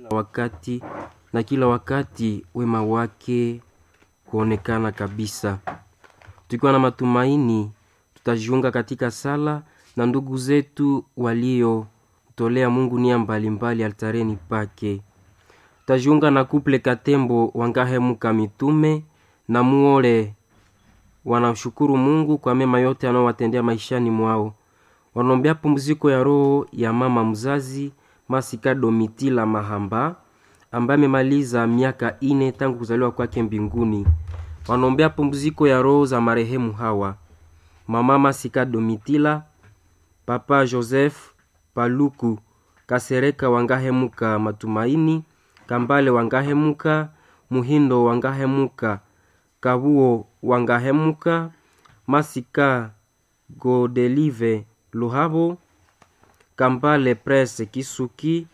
wakati na kila wakati wema wake huonekana kabisa. Tukiwa na matumaini, tutajiunga katika sala na ndugu zetu waliotolea Mungu nia mbalimbali altareni pake. Tutajiunga na kuple Katembo Wangahemuka mitume na Muole wanashukuru Mungu kwa mema yote anaowatendea maishani mwao. Wanaombea pumziko ya roho ya mama mzazi Masika Domitila Mahamba ambaye amemaliza miaka ine tangu kuzaliwa kwake mbinguni. Wanaombea pumziko ya roho za marehemu hawa: mama Masika Domitila, papa Joseph Paluku Kasereka Wangahemuka Matumaini, Kambale Wangahemuka, Muhindo Wangahemuka, Kabuo Wangahemuka, Masika Godelive Luhabo, Kambale Prese Kisuki,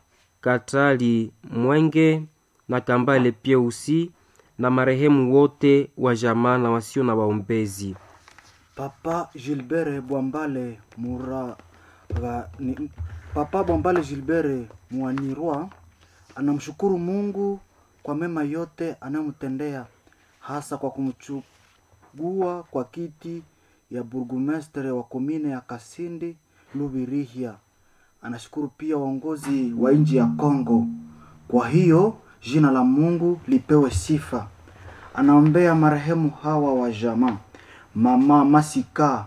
Katali Mwenge na Kambale Pieusi na marehemu wote wa jamaa na wasio na waombezi. Papa Gilbert Bwambale Muraga, ni, Papa Bwambale Gilbert Mwanirwa anamshukuru Mungu kwa mema yote anayomtendea hasa kwa kumchugua kwa kiti ya burgumestre wa komine ya Kasindi Lubirihia. Anashukuru pia waongozi wa nchi ya Kongo. Kwa hiyo jina la Mungu lipewe sifa. Anaombea marehemu hawa wa jamaa mama Masika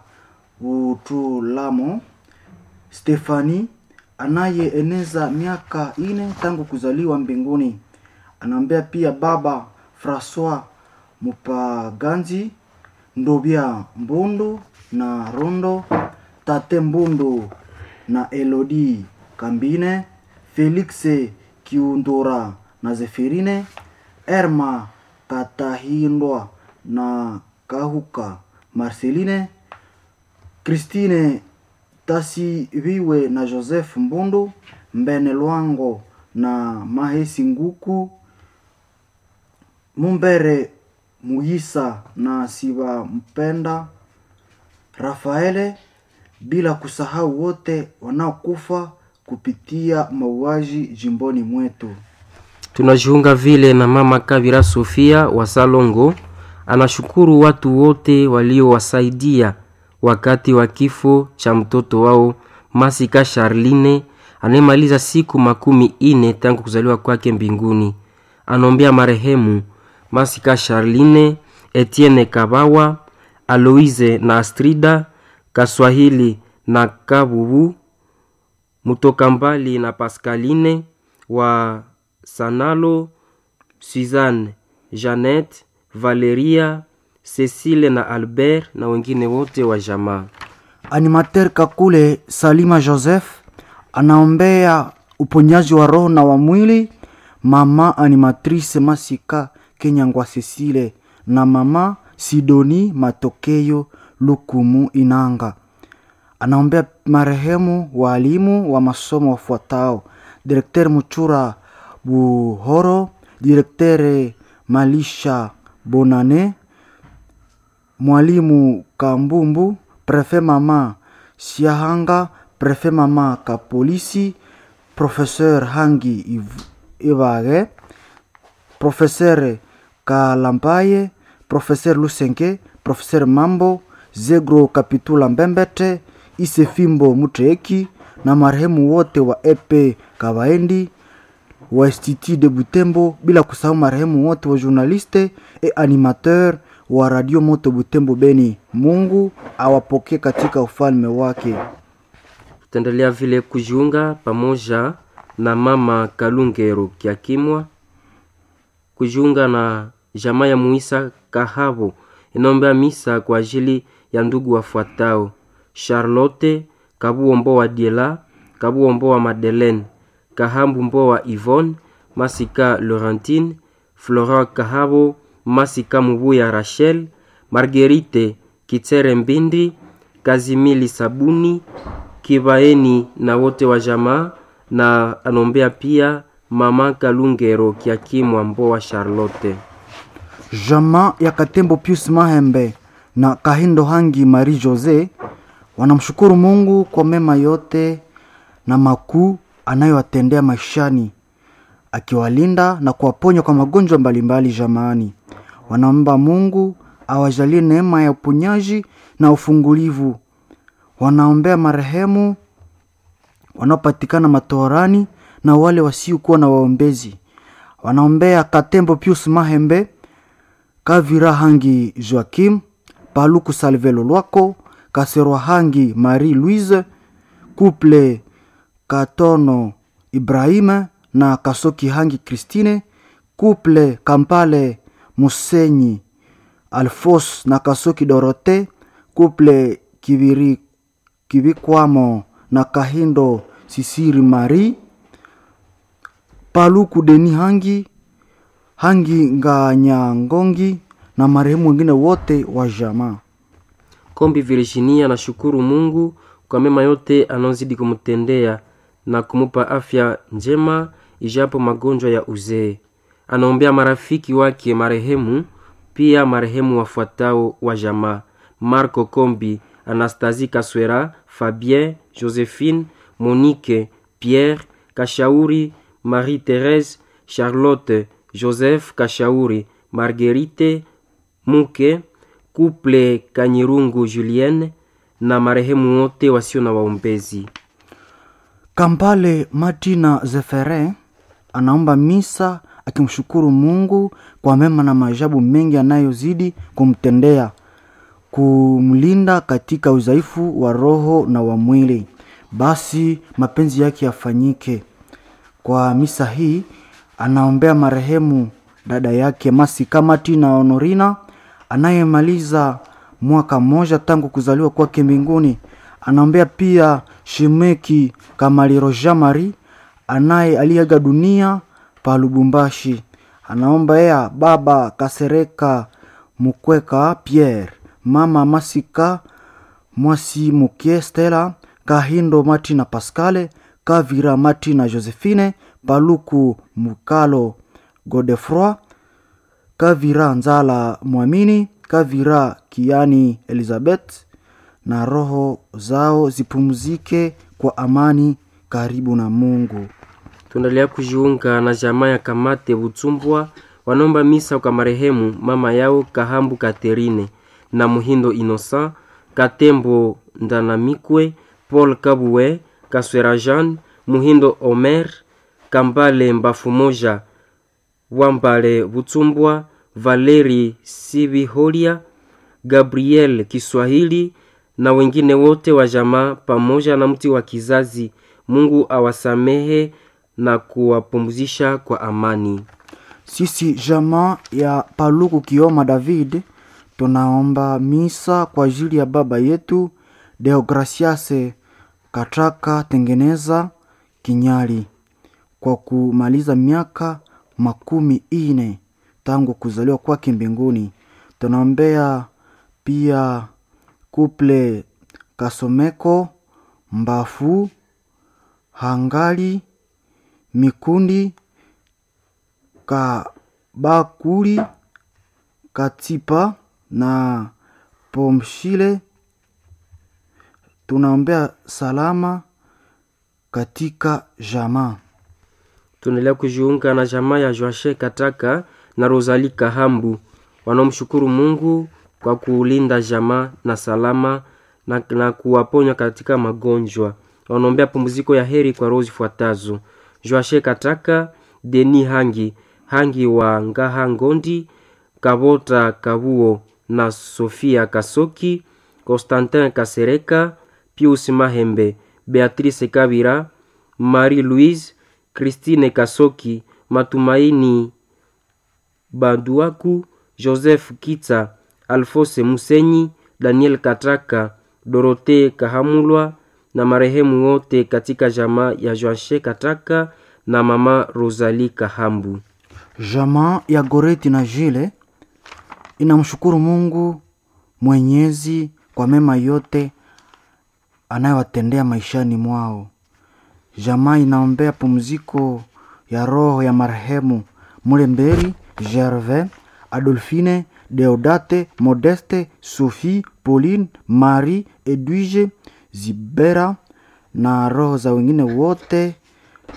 Utulamo Stefani anayeeneza miaka ine tangu kuzaliwa mbinguni. Anaombea pia baba Francois Mupaganzi Ndobia Mbundu na Rondo Tate Mbundu na Elodi Kambine Felix Kiundora na Zeferine Erma Katahindwa na Kahuka Marceline Christine Tasiviwe na Joseph Mbundu Mbene Lwango na Mahesi Nguku Mumbere Muyisa na Siba Mpenda Rafaele, bila kusahau wote wanaokufa kupitia mauaji jimboni mwetu. Tunajiunga vile na mama Kavira Sofia wa Salongo, anashukuru watu wote waliowasaidia wakati wa kifo cha mtoto wao Masika Charline anayemaliza siku makumi ine tangu kuzaliwa kwake mbinguni. Anaombea marehemu Masika Charline, Etienne Kabawa, Aloise na Astrida Kaswahili na Kabubu Mutoka mbali na Pascaline wa Sanalo, Suzanne, Jeannette, Valeria, Cecile na Albert na wengine wote wa jamaa. Animateur Kakule Salima Joseph anaombea uponyaji wa roho na wa mwili mama animatrice Masika Kenyangwa Cecile na mama Sidoni Matokeo Lukumu Inanga. Anaombea marehemu waalimu wa masomo wafuatao: Direkter Muchura Buhoro, Direktere Malisha Bonane, mwalimu Kambumbu, Prefe mama Siahanga, Prefe mama Kapolisi, Professeur Hangi Ivage, Professeur Kalambaye, Professeur Lusenke, Professeur Mambo, Zegro Kapitula Mbembete, Isefimbo Muteki na marehemu wote wa Epe Kabaendi wa Institut de Butembo, bila kusahau marehemu wote wa journaliste et animateur wa Radio Moto Butembo Beni. Mungu awapokee katika ufalme wake. Tutaendelea vile kujiunga pamoja na mama Kalungero Kiakimwa, kujiunga na jamaa ya Muisa Kahabo inaombea misa kwa ajili ya ndugu wafuatao: Charlotte Kabuombo wa Diela, Kabuombo wa Madeleine, Kahambu Mbo wa Yvonne, Masika Laurentine, Florent Kahabo, Masika Mubuya Rachel, Marguerite Kitere Mbindi, Kazimili Sabuni, Kibaeni na wote wa jamaa, na anombea pia mama Kalungero Kiakimwa Mbo wa Charlotte. Jamaa ya Katembo Pius Mahembe na Kahindo Hangi Marie Jose wanamshukuru Mungu kwa mema yote na makuu anayowatendea maishani. akiwalinda na kuwaponya kwa magonjwa mbalimbali jamaani. Wanaomba Mungu awajalie neema ya uponyaji na ufungulivu. Wanaombea marehemu wanaopatikana matoharani na wale wasiokuwa na waombezi. Wanaombea Katembo Pius Mahembe, Kavira Hangi Joakim, Paluku Salvelo Lwako, Kaserwa Hangi Marie Louise, Couple Katono Ibrahima na Kasoki Hangi Christine, Couple Kampale Musenyi Alfos na Kasoki Dorote, Couple Kibiri Kibikwamo na Kahindo Sisiri Marie, Paluku Deni Hangi Hangi Nganyangongi na marehemu wengine wote wa jamaa. Kombi Virginia anashukuru Mungu kwa mema yote anaozidi kumtendea na kumupa afya njema ijapo magonjwa ya uzee. Anaombea marafiki wake marehemu, pia marehemu wafuatao wa jamaa: Marco Kombi, Anastasie Kaswera, Fabien, Josephine, Monique, Pierre Kashauri, Marie Therese, Charlotte, Joseph Kashauri, Marguerite Muke, Couple Kanyirungu Julienne na marehemu wote wasio na waombezi. Kampale Martina Zefere anaomba misa akimshukuru Mungu kwa mema na maajabu mengi anayozidi kumtendea, kumlinda katika udhaifu wa roho na wa mwili. Basi mapenzi yake yafanyike. Kwa misa hii anaombea marehemu dada yake Masika Martina Honorina anayemaliza mwaka mmoja tangu kuzaliwa kwake mbinguni. Anaombea pia Shimeki Kamaliro Jean Marie anaye aliaga dunia pa Lubumbashi. Anaomba ya baba Kasereka Mukweka Pierre, mama Masika Mwasi Mukie Stella, Kahindo Martina Pascale, Kavira Martina Josephine, Paluku Mukalo Godefroy, Kavira Nzala Mwamini, Kavira Kiani Elizabeth na roho zao zipumzike kwa amani karibu na Mungu. Tunaendelea kujiunga na jamaa ya Kamate Butsumbwa, wanaomba misa kwa marehemu mama yao Kahambu Katerine na Muhindo Innocent, Katembo Ndanamikwe, Paul Kabue, Kaswera Jean, Muhindo Omer, Kambale Mbafu Moja, Wambale Butsumbwa, Valeri Sibiholia, Gabriel Kiswahili na wengine wote wa jamaa pamoja na mti wa kizazi. Mungu awasamehe na kuwapumzisha kwa amani. Sisi jamaa ya Paluku Kioma David tunaomba misa kwa ajili ya baba yetu Deograciase Katraka Tengeneza Kinyali kwa kumaliza miaka makumi ine tangu kuzaliwa kwake mbinguni. Tunaombea pia kuple Kasomeko Mbafu Hangali Mikundi Kabakuli Katipa na Pomshile. Tunaombea salama katika jamaa. Tunaendelea kujiunga na jamaa ya Joashe Kataka na Rosali Kahambu wanaomshukuru Mungu kwa kuulinda jamaa na salama na, na kuwaponya katika magonjwa. Wanaombea pumziko ya heri kwa roho zifuatazo: Joashe Kataka, Deni Hangi Hangi wa Ngaha Ngondi, Kabota Kabuo na Sofia Kasoki, Constantin Kasereka, Pius Mahembe, Beatrice Kabira, Marie Louise, Christine Kasoki, Matumaini Baduaku, Joseph Kitsa, Alfose Musenyi, Daniel Katraka, Dorote Kahamulwa na marehemu wote katika jamaa ya Joashe Katraka na mama Rosalie Kahambu. Jamaa ya Goreti na Jile inamshukuru Mungu Mwenyezi kwa mema yote anayowatendea maishani mwao. Jamaa inaombea pumziko ya roho ya marehemu Mulemberi Gervais, Adolphine, Deodate, Modeste, Sophie, Pauline, Marie, Edwige, Zibera na roho za wengine wote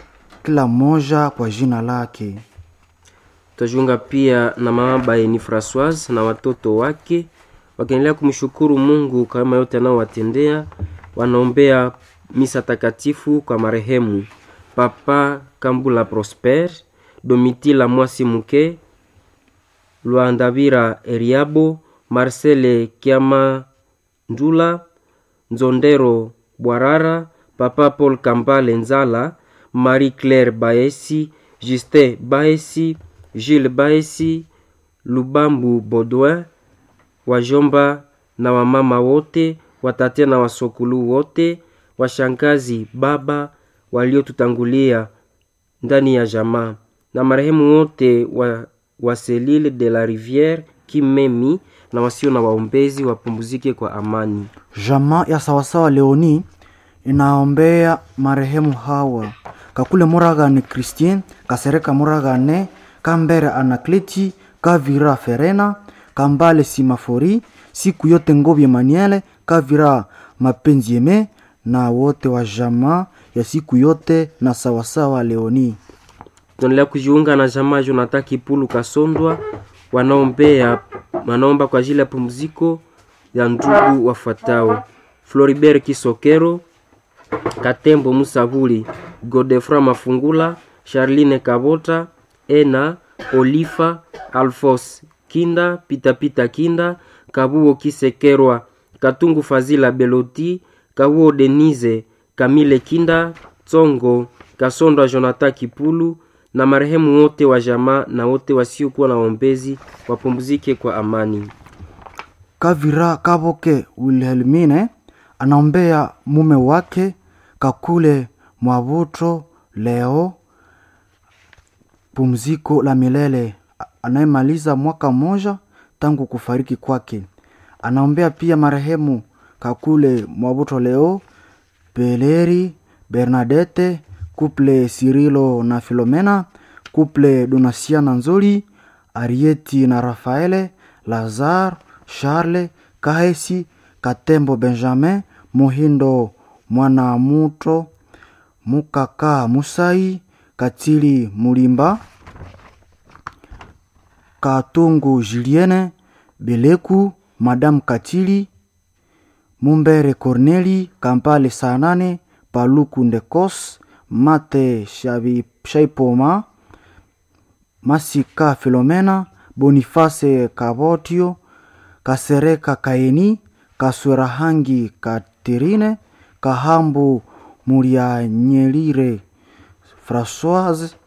kila mmoja kwa jina lake. Tutajiunga pia na mama Baeni Francoise na watoto wake wakiendelea kumshukuru Mungu kwa mema yote anaowatendea. Wanaombea misa takatifu kwa marehemu Papa Kambula Prosper, Domitila Mwasi Muke, Lwandavira Eriabo, Marcele Kiama Njula, Nzondero Bwarara, Papa Paul Kambale Nzala, Marie Claire Baesi, Justin Baesi, Gilles Baesi, Lubambu Baudouin, wajomba na wamama wote, watate na wasokulu wote, washangazi, baba waliotutangulia ndani ya jamaa na marehemu wote wa, wa Selile de la Riviere Kimemi na wasio na waombezi wapumzike kwa amani. Jamaa ya sawasawa Leoni inaombea marehemu hawa kakule Muragane Christien Kasereka Muragane Kambere Anakleti Kavira Ferena Kambale Simafori siku yote Ngobye Maniele Kavira Mapenzi Yeme na wote wa jamaa ya siku yote na sawasawa Leoni. tunaendelea kujiunga na jamaa Jonathan Kipulu Kasondwa wanaombea wanaomba kwa ajili ya pumziko ya ndugu wafuatao: Floribert Kisokero, Katembo Musabuli, Godefra Mafungula, Charline Kabota, Ena Olifa, Alfos Kinda, Pitapita Kinda, Kabuo Kisekerwa, Katungu Fazila Beloti, Kabuo Denise, Kamile Kinda, Tsongo, Kasondwa Jonathan Kipulu na marehemu wote wa jamaa na wote wasiokuwa na waombezi wapumzike kwa amani. Kavira Kaboke Wilhelmine anaombea mume wake Kakule Mwavuto leo pumziko la milele anayemaliza mwaka mmoja tangu kufariki kwake. Anaombea pia marehemu Kakule Mwavuto leo Beleri Bernadette Kuple Sirilo na Filomena Kuple Donasiana Nzoli Arieti na Rafaele Lazar Charles Kahesi Katembo Benjamin Muhindo Mwanamuto Mukaka Musai Katili Mulimba Katungu Julienne Beleku Madame Katili Mumbere Corneli Kampale Sanane Paluku Ndekos Mate Shavi- Shaipoma Masika Filomena Boniface Kabotio Kasereka Kaeni Kaswerahangi Katerine Kahambu Murianyelire Françoise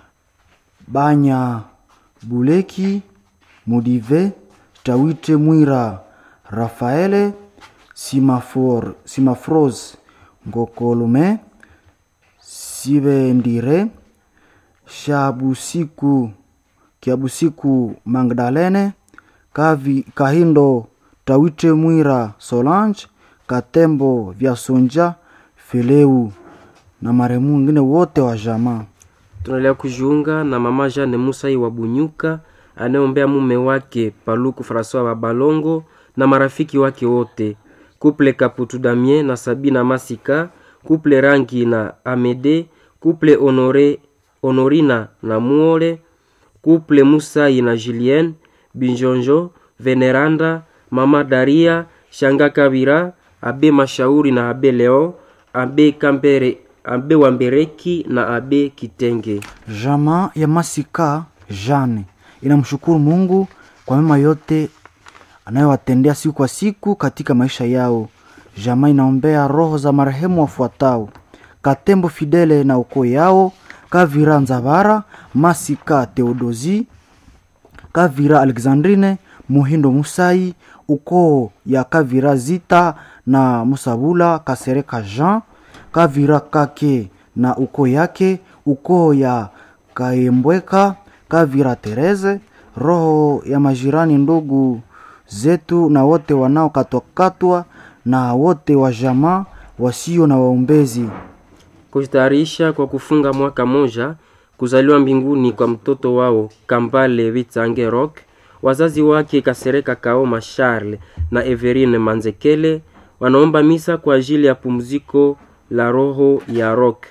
Banya Buleki Mudive Tawite Mwira Rafaele Simafor, Simafros Ngokolume Sibendire Shabusiku Kiabusiku Magdalene Kavi, Kahindo Tawite Mwira Solange Katembo Vyasonja Fileu na marehemu wengine wote wa jamaa. tunaendelea kujiunga na mama Jane Musai wa Bunyuka anayeombea mume wake Paluku Francois wa Balongo na marafiki wake wote, kuple Kaputu Damien na Sabina Masika, kuple Rangi na Amede, kuple Honore, Honorina na Muole, kuple Musai na Julien Binjonjo, Veneranda, mama Daria, Shanga Kabira, Abe Mashauri na Abe Leo, Abe Kambere, Abe Wambereki na Abe Kitenge. Jamaa ya Masika Jane inamshukuru Mungu kwa mema yote anayowatendea siku kwa siku katika maisha yao. Jamaa inaombea roho za marehemu wafuatao: Katembo Fidele na ukoo yao, Kavira Nzavara, Masika Theodosi, Kavira Alexandrine, Muhindo Musai, ukoo ya Kavira Zita na Musabula Kasereka Jean, Kavira Kake na ukoo yake, ukoo ya Kaembweka, Kavira Tereze, roho ya majirani ndugu zetu na wote wanaokatwakatwa na wote wa jamaa wasio na waombezi. kujitayarisha kwa kufunga mwaka moja kuzaliwa mbinguni kwa mtoto wao Kambale Vitsange Rock, wazazi wake Kasereka Kaoma Charles na Everine Manzekele wanaomba misa kwa ajili ya pumziko la roho ya Rock.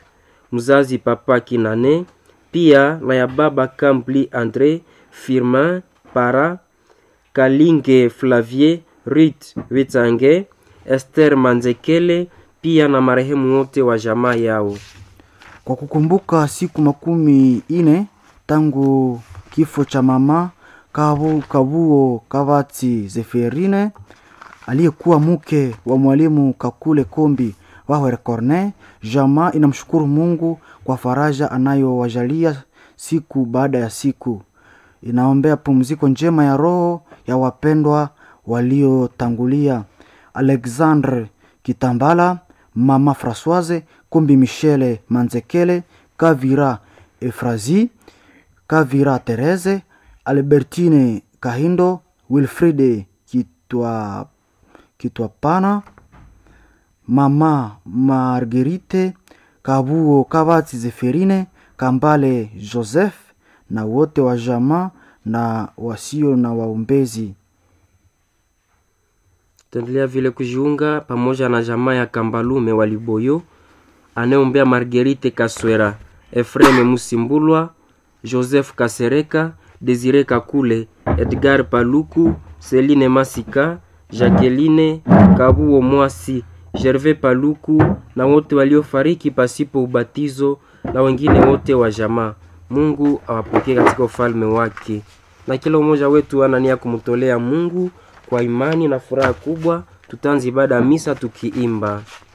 mzazi Papa Kinane, pia na ya baba Kambli Andre Firmin Para Kalinge Flavier Rit Witsange Esther Manzekele, pia na marehemu wote wa jamaa yao. kwa kukumbuka siku makumi ine tangu kifo cha mama Kabu, Kabuo Kavati Zeferine aliyekuwa mke wa mwalimu Kakule Kombi Wahwer Corne. Jamaa inamshukuru Mungu kwa faraja anayowajalia siku baada ya siku. Inaombea pumziko njema ya roho ya wapendwa waliotangulia: Alexandre Kitambala, mama Francoise Kombi, Michele Manzekele, Kavira Efrazi, Kavira Therese, Albertine Kahindo, Wilfride Kitwa Kitwapana, mama Marguerite Kabuo Kabati Zeferine, Kambale Joseph na wote wa jamaa na wasio na waombezi. Tutaendelea vile kujiunga pamoja na jamaa ya Kambalume wa Liboyo anayeombea Marguerite Kaswera, Efreme Musimbulwa, Joseph Kasereka, Desire Kakule, Edgar Paluku, Celine Masika, Jacqueline Kabuo Mwasi, Gervais Paluku na wote waliofariki pasipo ubatizo na wengine wote wa jamaa. Mungu awapokee katika ufalme wake, na kila mmoja wetu ana nia kumtolea Mungu kwa imani na furaha kubwa. Tutaanza ibada ya misa tukiimba